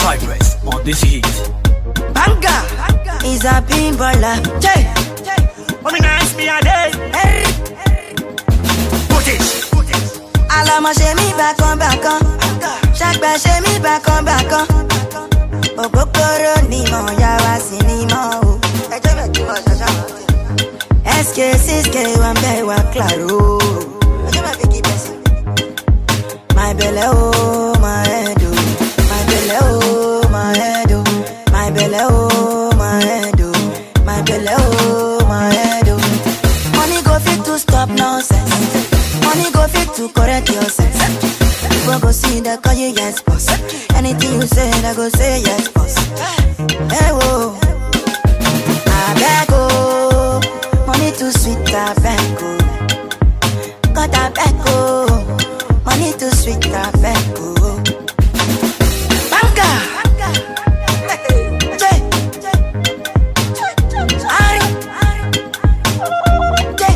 Cypress on this heat. Banga is a pinballer. Jay, Mommy nice me a day. hey. Put it. Àlọ́mọ ṣe mí bákan bákan. Ṣàgbà ṣe mí bákan bákan. Òpópóró ni mo yá wá sí ni mo o. Ẹjọ́ bẹ̀ tí wọ́n ṣaṣá wọn. SK 6K wà ń bẹ̀ wá claro. Ẹjọ́ bẹ̀ fi kí bẹ̀ sí. My belle oh, my head oh. My belle oh, my head oh. My belle oh, my head oh. My belle oh, my head oh. Money go fit to stop nonsense. Money go fit to correct your sense. People go see that call you yes boss. Anything you say, I go say yes boss. Hey whoa, I beg oh, money too sweet I beg oh. Got I beg oh, money too sweet I beg oh. Banga, Jay, Ari, Jay.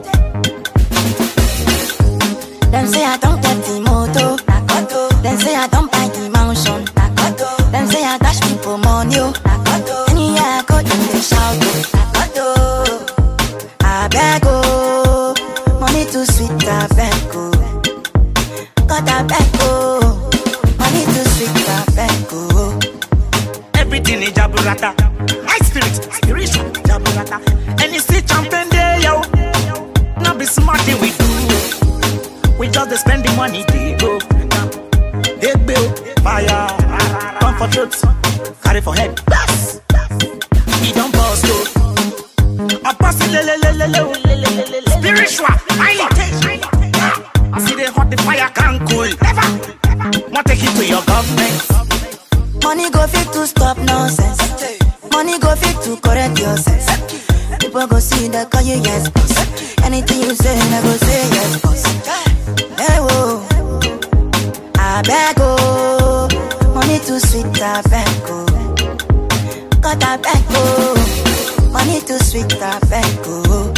Them say I don't get the moto. Nakoto. Them say I don't buy the mansion. Nakoto. Them say I dash people money. Oh. Nakoto. Anywhere I go, them they shout. Oh. Nakoto. I beg oh, money too sweet. I beg oh, God I beg oh, money too sweet. I beg oh. Everything is jaburata. High spirit, spiritual jaburata. And you see champion there, yo. Now be smart thing we do. We just dey spend the money, they go. They bill, fire, come for truth, carry for head. Bless. He don't bust oh. I pass it, le le le le le le le le le. Spiritual, highly I see they hot the fire can't cool. Never, want take it to your government. Money go fit to stop nonsense. Money go fit to correct your sense. People go see that call you yes boss. Anything you say, I go say yes boss. Hey whoa, I beg oh, money too sweet I beg oh. God I beg oh, money too sweet I beg oh.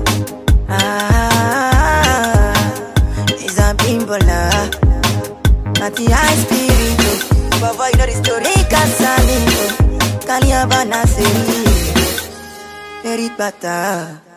Ah, it's a bimbola. Not the high spirit, oh. Baba, you know the story. Rika Salido, Kaliabana Seri, Eripata.